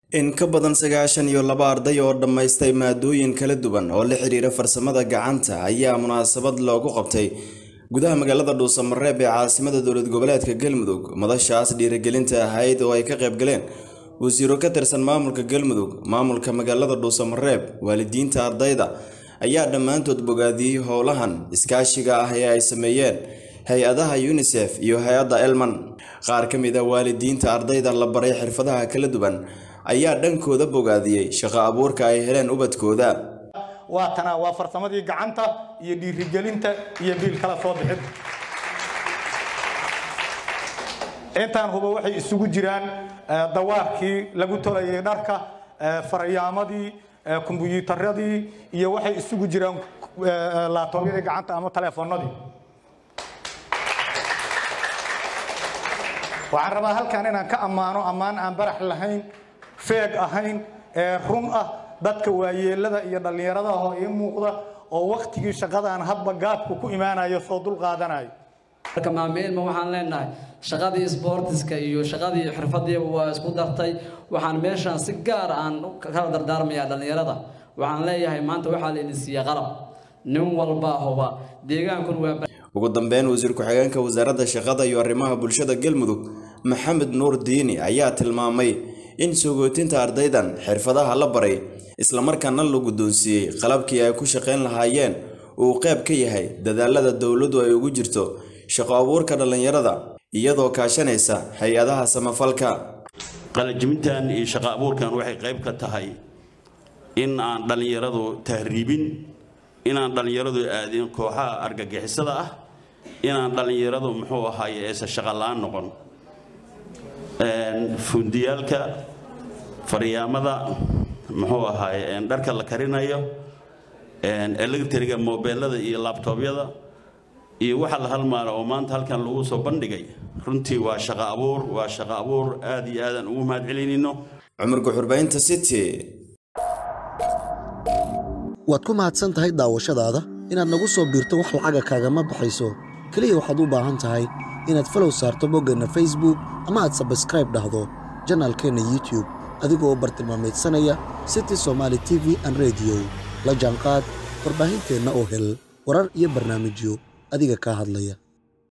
in ka badan sagaashan iyo laba arday oo dhammaystay maadooyin kala duwan oo la xiriira farsamada gacanta ayaa munaasabad loogu qabtay gudaha magaalada dhuusamareeb ee caasimada dowlad goboleedka galmudug madashaas dhiirigelinta ahayd oo ay ka qayb galeen wasiiro ka tirsan maamulka galmudug maamulka magaalada dhuusamareeb waalidiinta ardayda ayaa dhammaantood bogaadiyey howlahan iskaashiga ah ee ay sameeyeen hay-adaha unisef iyo hay-adda elman qaar ka mid a waalidiinta ardayda la baray xirfadaha kala duwan ayaa dhankooda bogaadiyey shaqo abuurka ay heleen ubadkooda waa tana waa farsamadii gacanta iyo dhiirigelinta iyo biil kala soo bixid intaan huba waxay isugu jiraan dawaarkii lagu tolayay dharka farayaamadii kumbuyuutaradii iyo waxay isugu jiraan laabtoobyadii gacanta ama taleefoonadii waxaan rabaa halkan inaan ka ammaano ammaan aan barax lahayn feeg ahayn ee run ah dadka waayeelada iyo dhallinyarada oo ii muuqda oo waktigii shaqadaan hadba gaabku ku imaanayo soo dul qaadanayo marka maamilma waxaan leenahay shaqadii sboortiska iyo shaqadii xirfadiiba waa isku dartay waxaan meeshaan si gaar aan kala dardaarmayaa dhallinyarada waxaan leeyahay maanta waxaa la idin siiya qalab nin walba huba deegaankun waa ugu dambeyn wasiir ku-xigeenka wasaaradda shaqada iyo arrimaha bulshada galmudug maxamed nuur diini ayaa tilmaamay in sogootinta ardaydan xirfadaha la baray islamarkaana la guddoonsiiyey qalabkii ay ku shaqayn lahaayeen uu qayb ka yahay dadaalada dowladdu ay ugu jirto shaqo abuurka dhallinyarada iyadoo kaashanaysa hay-adaha samafalka qalajimintan iyo shaqo abuurkan waxay qayb ka tahay in aan dhallinyaradu tahriibin inaan dhallinyaradu aadin kooxaha argagixisada ah inaan dhallinyaradu muxuu ahaaye aysan shaqo la-aan noqon fundiyaalka faryaamada muxuu ahaaye dharka la karinayo electriga mobeelada iyo labtoobyada iyo waxa la halmaala oo maanta halkan lagu soo bandhigay runtii waa shaqo abuur waa shaqo abuur aad iyo aadaan ugu mahad celinayno cumar guxurbaynta city waad ku mahadsan tahay daawashadaada inaad nagu soo biirto wax lacaga kaagama baxayso keliya waxaad u baahan tahay inaad falow saarto boggeenna facebook ama aad sabskraib dhahdo janaalkeenna youtube adigoo bartilmaameedsanaya city somaali t v an rediyo la jaanqaad warbaahinteenna oo hel warar iyo barnaamijyo adiga kaa hadlaya